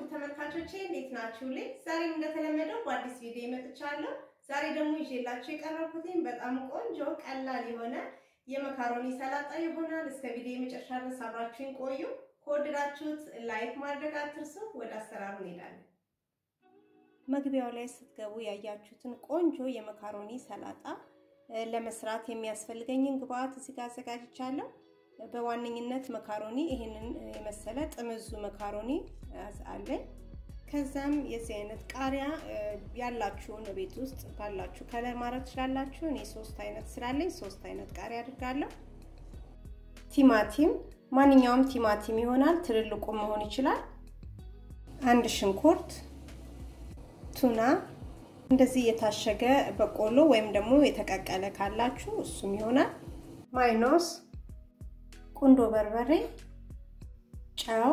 ተመልካቾቼ እንዴት ናችሁልኝ? ዛሬም እንደተለመደው በአዲስ ቪዲዮ መጥቻለሁ። ዛሬ ደግሞ ይዤላችሁ የቀረብኩትኝ በጣም ቆንጆ ቀላል የሆነ የመካሮኒ ሰላጣ ይሆናል። እስከ ቪዲዮ የመጨረሻ ድረስ አብራችሁን ቆዩ። ከወደዳችሁት ላይክ ማድረግ አትርሱ። ወደ አሰራሩ እንሄዳለን። መግቢያው ላይ ስትገቡ ያያችሁትን ቆንጆ የመካሮኒ ሰላጣ ለመስራት የሚያስፈልገኝን ግብአት እዚህ ጋር አዘጋጅቻለሁ። በዋነኝነት መካሮኒ ይህንን የመሰለ ጥምዙ መካሮኒ አለኝ። ከዛም የዚህ አይነት ቃሪያ ያላችሁን ቤት ውስጥ ባላችሁ ከለር ማድረግ ትችላላችሁ። እኔ ሶስት አይነት ስላለኝ ሶስት አይነት ቃሪያ አድርጋለሁ። ቲማቲም፣ ማንኛውም ቲማቲም ይሆናል፣ ትልልቁ መሆን ይችላል። አንድ ሽንኩርት፣ ቱና፣ እንደዚህ የታሸገ በቆሎ ወይም ደግሞ የተቀቀለ ካላችሁ እሱም ይሆናል። ማይኖስ ቁንዶ በርበሬ፣ ጨው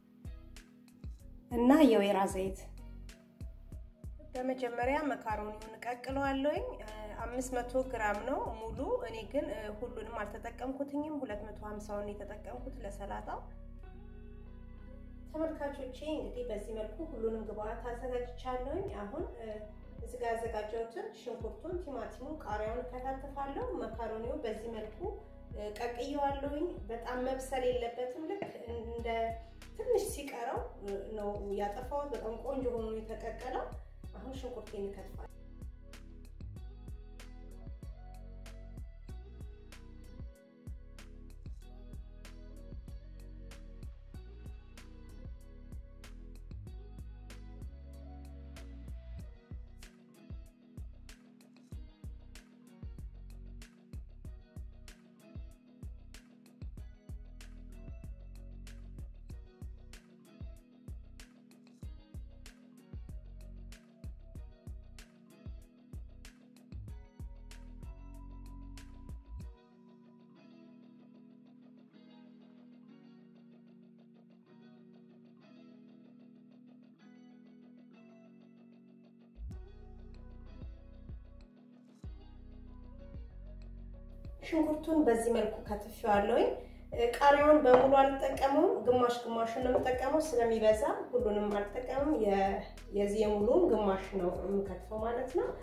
እና የወይራ ዘይት። በመጀመሪያ መካሮኒውን እቀቅለዋለሁኝ። አምስት መቶ ግራም ነው ሙሉ። እኔ ግን ሁሉንም አልተጠቀምኩትኝም። ሁለት መቶ ሀምሳውን የተጠቀምኩት ለሰላጣው። ተመልካቾቼ እንግዲህ በዚህ መልኩ ሁሉንም ግብአት አዘጋጅቻለሁኝ። አሁን እዚህ ጋር ያዘጋጀሁትን ሽንኩርቱን፣ ቲማቲሙን፣ ቃሪያውን እከታተፋለሁ። መካሮኒው በዚህ መልኩ ቀቅየዋለሁኝ። በጣም መብሰል የለበትም። ልክ እንደ ትንሽ ሲቀረው ነው ያጠፋሁት። በጣም ቆንጆ ሆኖ የተቀቀለው። አሁን ሽንኩርቴን እከትፋለሁ። ሽንኩርቱን በዚህ መልኩ ከትፌዋለሁኝ። ቃሪያውን በሙሉ አልጠቀመውም፣ ግማሽ ግማሹን ነው የምጠቀመው። ስለሚበዛ ሁሉንም አልጠቀምም። የዚህ የሙሉን ግማሽ ነው የምከትፈው ማለት ነው።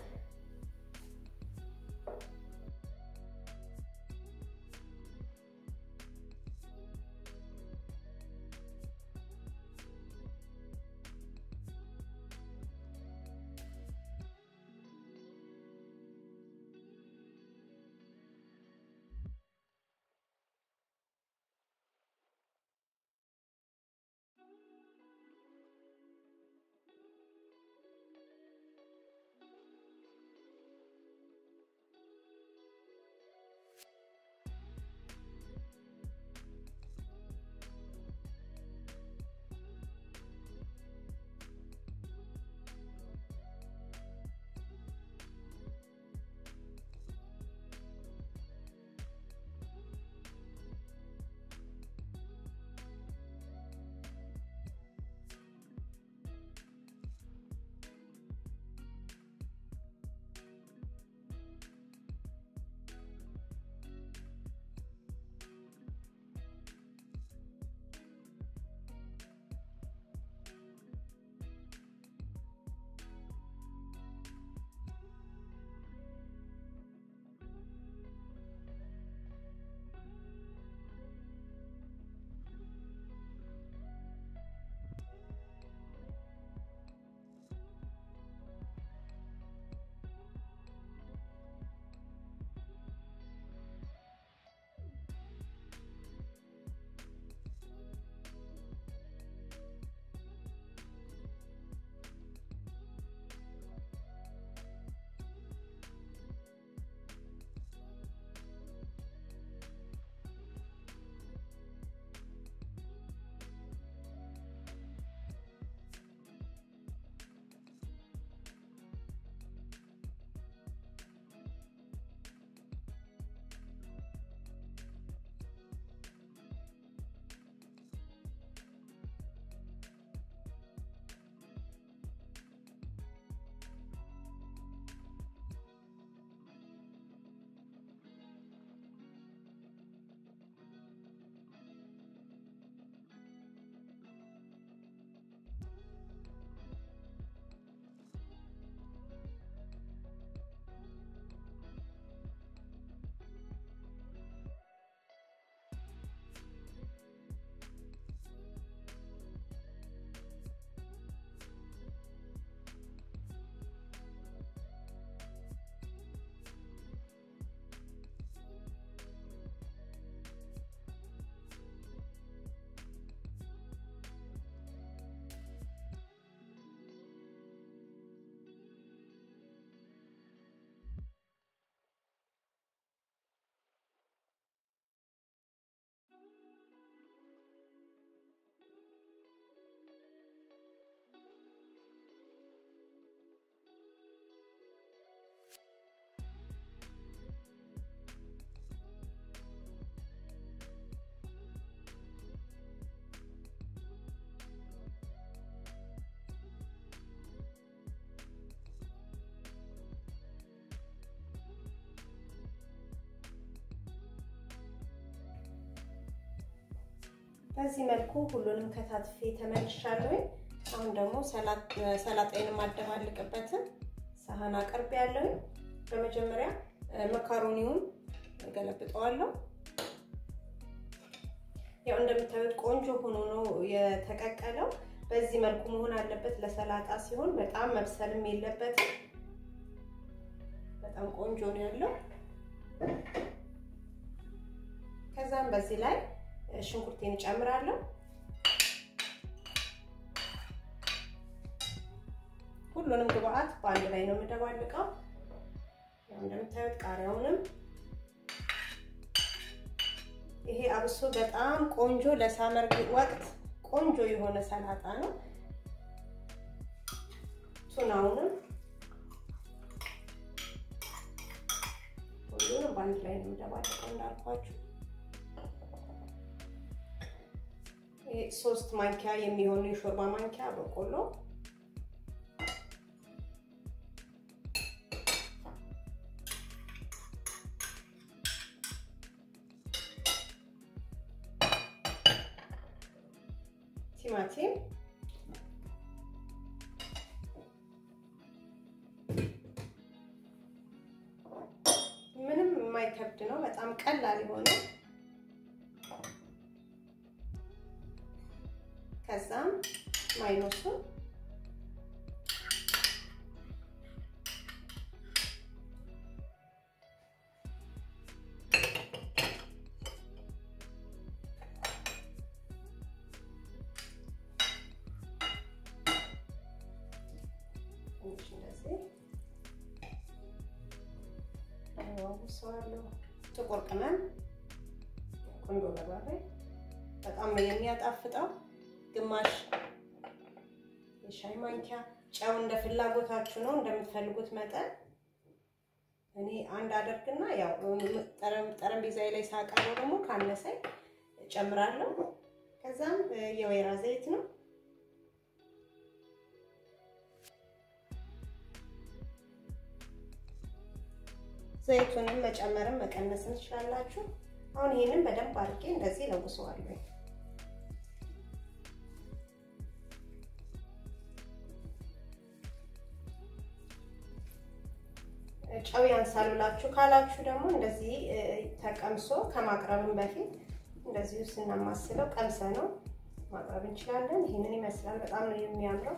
በዚህ መልኩ ሁሉንም ከታትፌ ተመልሻለሁኝ። አሁን ደግሞ ሰላጣዬን የማደባልቅበትን ሳህን አቅርቤ ያለሁኝ። በመጀመሪያ መካሮኒውን ገለብጠዋለሁ። ያው እንደምታዩት ቆንጆ ሆኖ ነው የተቀቀለው። በዚህ መልኩ መሆን አለበት ለሰላጣ ሲሆን፣ በጣም መብሰልም የለበትም። በጣም ቆንጆ ነው ያለው። ከዛም በዚህ ላይ ሽንኩርቴን እጨምራለሁ። ሁሉንም ግብአት በአንድ ላይ ነው የምደባልቀው። እንደምታዩት ቃሪያውንም ይሄ አብሶ በጣም ቆንጆ ለሳመር ወቅት ቆንጆ የሆነ ሰላጣ ነው። ቱናውንም ሁሉንም በአንድ ላይ ነው የምደባልቀው እንዳልኳችሁ። ሶስት ማንኪያ የሚሆኑ የሾርባ ማንኪያ በቆሎ ቲማቲም ምንም የማይከብድ ነው። በጣም ቀላል የሆነ ከዛም ማይኖሱ ሰዋለሁ ጥቁር ቅመም፣ ቁንዶ በርበሬ በጣም ነው የሚያጣፍጠው። ግማሽ የሻይ ማንኪያ ጨው እንደ ፍላጎታችሁ ነው እንደምትፈልጉት መጠን። እኔ አንድ አደርግና ያው ጠረጴዛዬ ላይ ሳቀርበው ደግሞ ካነሰኝ ጨምራለሁ። ከዛም የወይራ ዘይት ነው ዘይቱንም መጨመርም መቀነስም ትችላላችሁ። አሁን ይሄንን በደንብ አድርጌ እንደዚህ ለውሰዋለሁ። ጨው ያንሳል ብላችሁ ካላችሁ ደግሞ እንደዚህ ተቀምሶ ከማቅረብም በፊት እንደዚሁ ስናማስለው ቀምሰ ነው ማቅረብ እንችላለን። ይህንን ይመስላል። በጣም ነው የሚያምረው።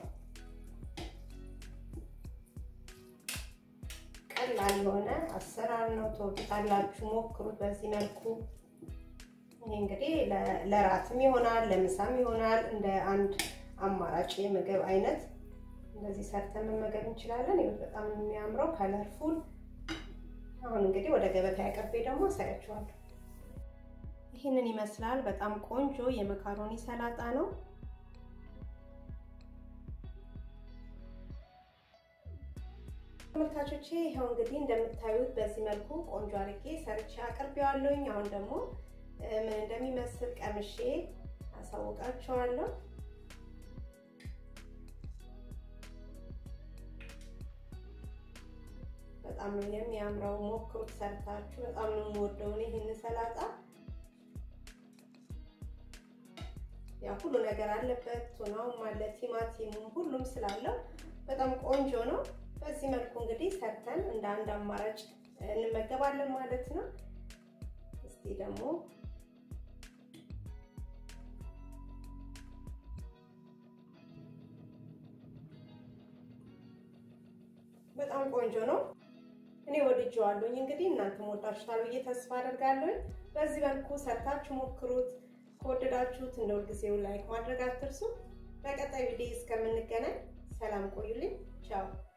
ቀላል የሆነ አሰራር ነው። ትወዱታላችሁ፣ ሞክሩት በዚህ መልኩ። ይሄ እንግዲህ ለራትም ይሆናል፣ ለምሳም ይሆናል። እንደ አንድ አማራጭ የምግብ አይነት እንደዚህ ሰርተን መመገብ እንችላለን። ይኸው በጣም የሚያምረው ከለርፉል። አሁን እንግዲህ ወደ ገበታ ያቀርቤ ደግሞ አሳያችኋለሁ። ይህንን ይመስላል። በጣም ቆንጆ የመካሮኒ ሰላጣ ነው። ተመልካቾቼ ይኸው እንግዲህ እንደምታዩት በዚህ መልኩ ቆንጆ አድርጌ ሰርቼ አቅርቤዋለሁኝ። አሁን ደግሞ ምን እንደሚመስል ቀምሼ አሳውቃችኋለሁ። በጣም ነው የሚያምረው። ሞክሩት ሰርታችሁ። በጣም ነው የምወደው ይህን ሰላጣ። ያው ሁሉ ነገር አለበት። ቱናውም አለ፣ ቲማቲሙም ሁሉም ስላለው በጣም ቆንጆ ነው። በዚህ መልኩ እንግዲህ ሰርተን እንደ አንድ አማራጭ እንመገባለን ማለት ነው። እስቲ ደግሞ በጣም ቆንጆ ነው። እኔ ወድጄዋለሁኝ። እንግዲህ እናንተም ወዳችሁታል ብዬ ተስፋ አደርጋለሁኝ። በዚህ መልኩ ሰርታችሁ ሞክሩት። ከወደዳችሁት እንደ ሁልጊዜው ላይክ ማድረግ አትርሱ። በቀጣይ ቪዲዮ እስከምንገናኝ ሰላም ቆዩልኝ። ቻው